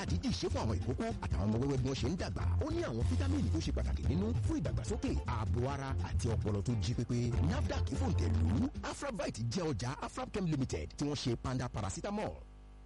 àdídì ṣe fún àwọn ìkókó àtàwọn ọmọ wẹ́wẹ́ bí wọ́n ṣe ń dàgbà ó ní àwọn fítámìnì tó ṣe pàtàkì nínú fún ìdàgbàsókè ààbò ara àti ọpọlọ tó jí pépé nafdac fòǹtẹ̀lù afrabite jẹ́ ọjà afrabchem limited tí wọ́n ṣe panda paracetamol.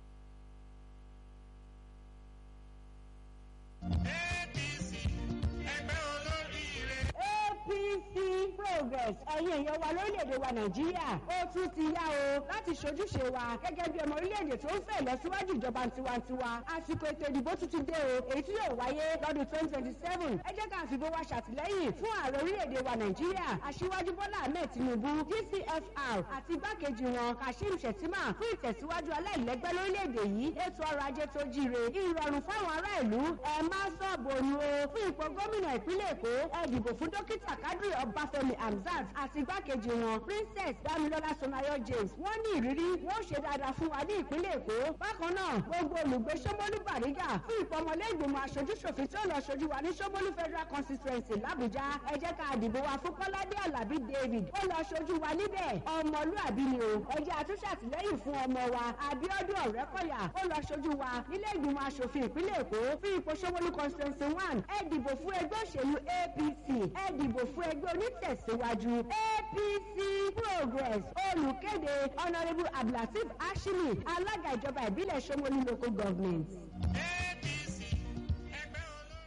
APC ẹgbẹ́ olóríire. APC progress ẹ̀yin èèyàn wa lórílẹ̀‐èdè wa nàìjíríà ó tún ti yá o láti ṣojúṣe wa gẹ́gẹ́ bí ọmọ orílẹ̀‐èdè tó ń fẹ́ ìlọsíwájú ìjọba tiwantiwa àsìkò ètò ìdìbò tuntun dé o èyí tí yóò wáyé lọ́dún twenty twenty seven ẹ jẹ́ ká fìbò wa ṣàtìlẹ́yìn fún ààrẹ orílẹ̀‐èdè wa nàìjíríà aṣíwájú bọ́lá ahmed tinubu gcfr àti igbákejì wọn kashim shettima fún ìtẹ̀síwájú aláìlẹ́gbẹ́ lórílẹ̀‐èdè yìí ètò ọrọ̀ ajé tó jíire ìrọ̀rùn fáwọn ará ìlú ẹ má sọ̀bọ̀nù o fún ipò gómìnà ìpínlẹ̀ èkó ẹ dìbò fún dókítà kadri ọbáfẹ́mi hamzat àti igbákejì wọn princess damilola sonayo james wọ́n ní ìrírí wọ́n ṣe dáadáa fún wa ní ìpínlẹ̀ èkó bákan náà gbogbo olùgbé sọmọlú bàrígà fún ìpọmọlẹ́gbìmọ̀ aṣojúṣòfin tí ó lọ ṣojú wa ní sọmọlú federal constituency làbújá ẹ jẹ́ ká dìbò wa fún kọ́ládé alábí david ó lọ ṣojú wa níbẹ̀ ọmọlúàbí ni o ẹ jẹ́ àtúnṣàtìlẹ́yìn fún ọmọ wa abiodun ọ̀rẹ́kọ̀yà ó lọ ṣojú wa nílé ìgbìmọ̀ aṣòfin ìpínlẹ̀ èkó fún ipò sọmọlú constituency one ẹ dìbò fún ẹgbẹ́ òṣèlú apc ẹ dìbò fún ẹgbẹ́ onítẹ̀síwájú apc progress olùkéde honourable abdulateef hashimi alága ìjọba ìbílẹ̀ sọmọlú local government. APC ẹgbẹ́ olóríire.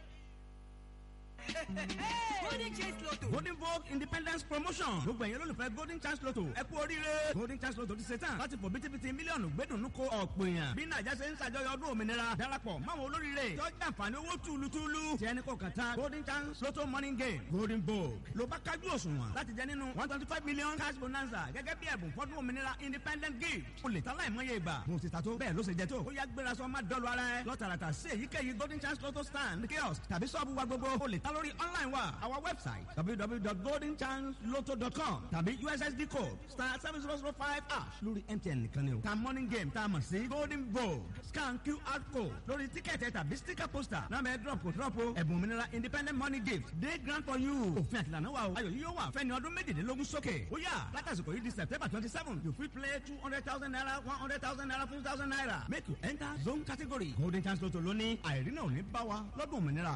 golden chance lotto golden vogue independence promotion gbogbo ẹ̀yin olólùfẹ́ golden chance lotto ẹ kú oríire golden chance lotto ti ṣe tán láti fò bítíbitì mílíọ̀nù gbẹ́dùnú ko ọ̀pọ̀ èèyàn bí nàìjà ṣe ń ṣàjọyọ̀ ọdún òmìnira darapọ̀ máwọn olóríire tó jàǹfààní owó túlùtúlù tí ẹni kò kàn tán golden chance lotto morning game golden vogue ló bá kájú òṣùwọ̀n láti jẹ nínú one twenty five million cash bonanza gẹ́gẹ́ bí ẹ̀bùn fọ́dún òmìnira independent gift o lè ta láìmọye ìgbà mo ti ta tó bẹ́ẹ̀ ló ṣe jẹ tó ó yá gbéra sọ má dọ́lu ara ẹ lọ́tàràtà sí èyíkéyìí golden chance lotto stand kiosk tàbí sọ́ọ̀bù wa gbogbo o lè ta lórí online wa our website www.goldenchanceloto.com tàbí ussd code star seven zero zero five ash lórí mtn nìkan ni o ta morning game tá a mọ̀ sí golden vogue scan qr code lórí tíkẹ́ẹ̀tì tàbí sticker poster náà bẹ́ẹ̀ drop kò drop o ẹ̀bùn òmìnira independent money gift day grant for you òfin àtìlànà wa o ayọ̀ yìí yóò wà fẹ́ni ọdún méjìlélógún sókè ó yà látàsìkò yìí di september twenty seven you fit play two hundred thousand naira one hundred thousand naira fifty thousand naira make you enter zone category golden chance lotto lónìí àìrí náà ò ní bá wa lọ́dún òmìnira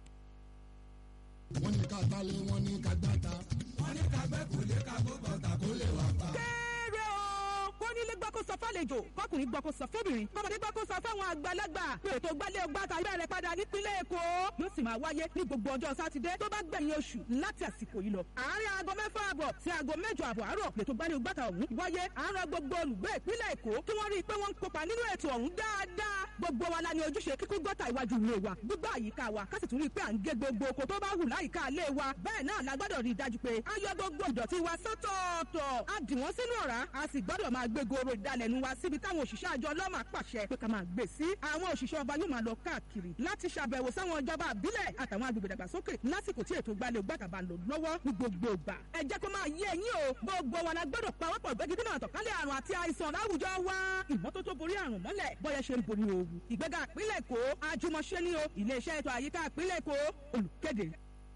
wọ́n ní ká gbálẹ̀ wọ́n ní ká gbáta. wọ́n ní ká gbẹ́ kò lè ká gbó bọ̀tà kó lè wà pa. kéré o kó nílé gbọ́ kó sọ fálejò kọkùnrin gbọ́ kó sọ fóbìnrin kọ́mọdé gbọ́ kó sọ fáwọn àgbàlagbà pé ètò gbálẹ̀ ọgbàtà bẹ̀rẹ̀ padà nípínlẹ̀ èkó yóò sì máa wáyé ní gbogbo ọjọ́ sátidé tó bá gbẹ̀yìn oṣù láti àsìkò yìí lọ. àárín aago mẹ́fà àbọ̀ sí aago mẹ́jọ àbọ̀ àárọ̀ lètò gbálẹ̀ ọgbàtà ọ̀hún wáyé àárọ̀ gbogbo olùgbé ìpínlẹ̀ èkó kí wọ́n rí i pé wọ́n ń kópa nínú ètò ọ̀hún dáadáa gbogbo wa la ní ojúṣe kíkún gọ́tà iwájú ilé wa gbígbà àyíká wa ká sì tún rí i pé à ń gé gbogbo oko tó bá hù láyìíká ilé wa bẹ́ẹ̀ náà la gbọ́dọ̀ rí i dájú pé a yọ gbogbo ìdọ̀tí wa sọ́tọ̀ọ̀tọ̀ a dì wọ́n sínú ọ̀rá a sì gbọ́dọ̀ máa gbé goro ìdalẹ̀nu wa síbi táwọn òṣìṣẹ́ àjọ ọlọ́mà pàṣẹ pé ká máa gbé sí àwọn òṣìṣẹ́ ọba yóò máa lọ káàkiri láti ṣàbẹ̀wò sáwọn ìjọba àbílẹ̀ àtàwọn agbègbè dàgbàsókè lásìkò tí ètò gbalẹ̀ gbàtàbà lò lọ́wọ́ ní gbogbo ìgbà ẹ jẹ́ kó máa yé ẹ̀yin o gbogbo wa la gbọ́dọ̀ pawọ́pọ̀ gbẹ́gídínà àtọ̀kálẹ̀ àrùn àti àìsàn láwùjọ wa ìmọ́tótó borí àrùn mọ́lẹ̀ bọ́yẹ ṣe ń borí ooru ìgbéga ìpínlẹ̀ èkó àjùmọ̀ṣe ní o iléeṣẹ́ ètò àyíká ìpínlẹ̀ èkó olùkéde.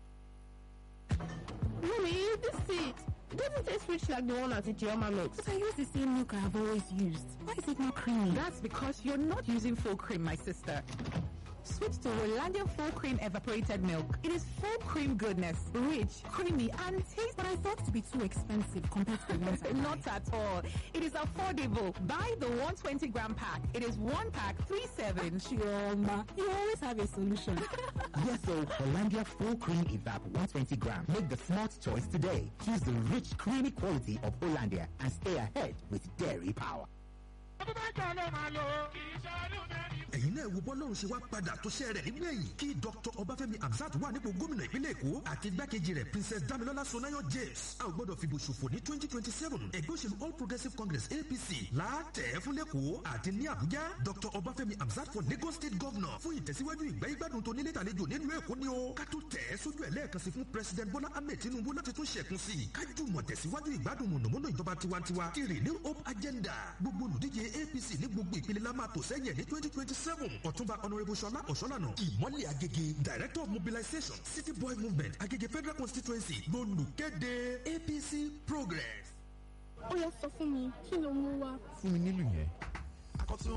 Mommy, this seed doesn't taste rich like the one at Ijeoma Mix. But I use the same milk I have always used. Why is it not creamy? That's because you're not using full cream, my sister. Switch to Hollandia full cream evaporated milk. It is full cream goodness, rich, creamy, and tastes. But I thought to be too expensive compared to the ones I Not at all. It is affordable. Buy the 120 gram pack. It is one pack, three seven. Chioma, you always have a solution. Yes, so Hollandia Full Cream Evap 120 gram. Make the smart choice today. Choose the rich, creamy quality of Hollandia and stay ahead with dairy power. ọdún mẹ́jọ ló máa lò ó. kì í ṣe ọdún mẹ́rin. ẹ̀yin náà wo bọ́lọ́run ṣe wá padà tó ṣe rẹ̀ nínú ẹ̀yìn kí dr ọbáfẹ́mi hamzat wà nípò gómìnà ìpínlẹ̀ èkó àti igbákejì rẹ̀ princess damilola sonayo james a ò gbọ́dọ̀ fìbò ṣòfò ní twenty twenty seven ẹgbẹ́ òṣèlú all progressives congress apc láàtẹ̀ fún lẹ́kọ̀ọ́ àti ní àbújá dr ọbáfẹ́mi hamzat for lagos state governor fún ìtẹ̀síwájú ìgbẹ́ ìgbádùn tó nílé tàlejò nínú èkó ni ó ká tó tẹ̀ ẹ́ sójú ẹ̀ lẹ́ẹ̀kan sí fún president bola ahmed tinubu láti tún ṣẹ̀kún sí i kájú mọ̀ tẹ̀síwájú ìgbádùn mọ̀nàmọ́ná ìjọba tiwantiwa kiri new hope agenda gbogbo olùdíje apc ní gbogbo ìpele la máa tò sẹ́yìn ní twenty twenty seven ọ̀túnba honourable ṣọlá ọ̀ṣọ́lànà ìmọ̀lẹ̀ agége director of mobilization city boy movement agége federal constituency lolùkéde apc progress. Ó yẹ sọ fún mi, kí ló mú wá? fún mi nílùú yẹn. akọ́tún